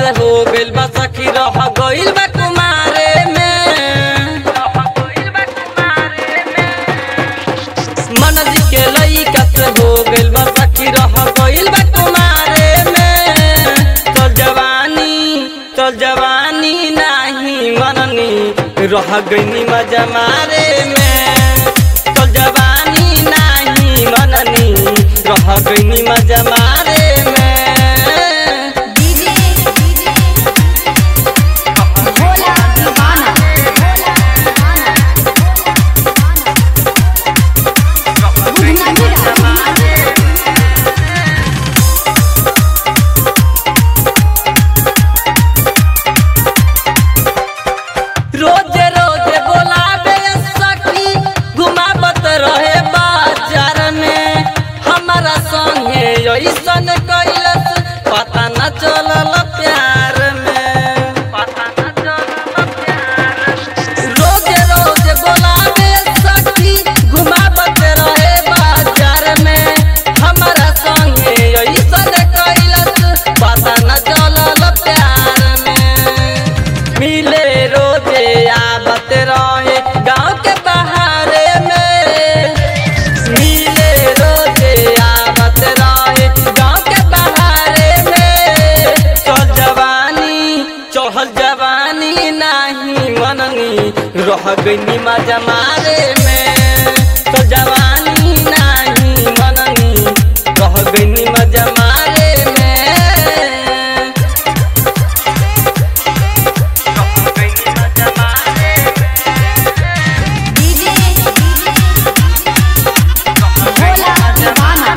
से हो गइल बा सखी रह गइल बा कुमारे में मन जी के लइका से हो गइल बा सखी रह गइल बा कुमारे में चल जवानी चल जवानी नाही मननी रह गइनी मजा मारे में चल जवानी नाही मननी रह गइनी मजा मारे में डीजे भोला दीवाना बुधना रोजे रोजे बोलाबे सखी घुमावत रहे बाजार में हमारा संगे ऐसन कैलस पता न चलल प्यार में पता न चलल प्यार रोजे रोजे बोलाबे सखी घुमावत रहे बाजार में हमारा संगे ऐसन कैलस पता न चलल प्यार में मिले रोजे आवत रहे गाँव के बहारे में मिले रोजे आवत रहे गाँव के बहारे में चल जवानी चढ़ल जवानी नाही मननी रह गई मजा मारे में चल जवानी नाही मननी रह गई मजा मारे में डीजे भोला दीवाना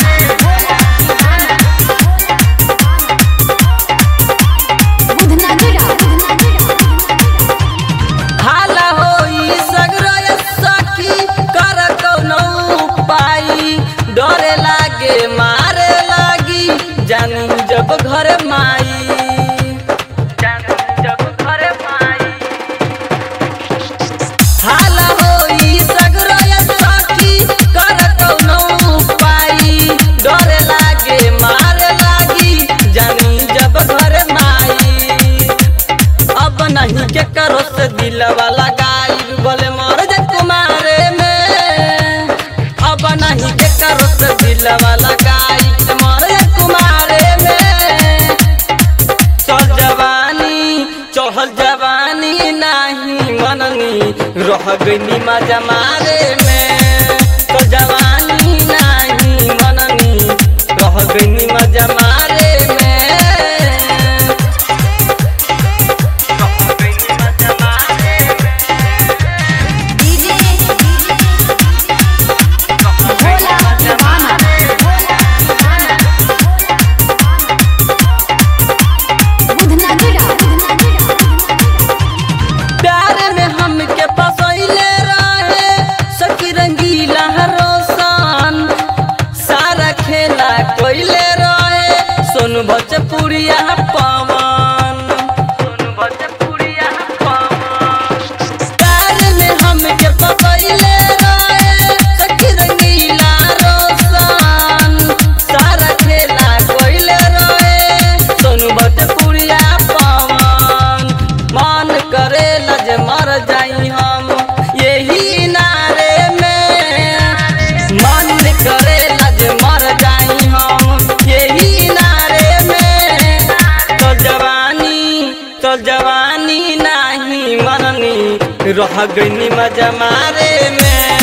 बुधना हाला होई सगरो सखी कर कौनो उपाय डरे लागे मारे लागी जानी जब घर माई जानी जब घर माई हाला होई सगरो सखी कर कौनो उपाय डरे लागे मारे लागी जानी जब घर माई अब नहीं के करो से दिलवा लगाई बोले मर जे कुमारे में अब नहीं के करो से दिलवा लगाई मर जे कुमारे में चल जवानी चढ़ल जवानी नहीं मननी रह गई मजा मारे में चल जवानी नहीं मननी रह गई मजा मारे में डीजे भोला दीवाना बुधना प्यार में हमके फसैले रहे सखी रंगीला रोशन सारा खेला कोइले रहे सोनू भोजपुरिया पवन सोनू भोजपुरिया पवन प्यार में हमके फसैले रहे सखी रंगीला रोशन सारा खेला कोइले रहे सोनू भोजपुरिया पवन मन करे लज मर जाई हम यही नारे में मन करे लज मर जाई हम यही नारे में तो जवानी तो जवानी नहीं मननी रह गई मजा मारे में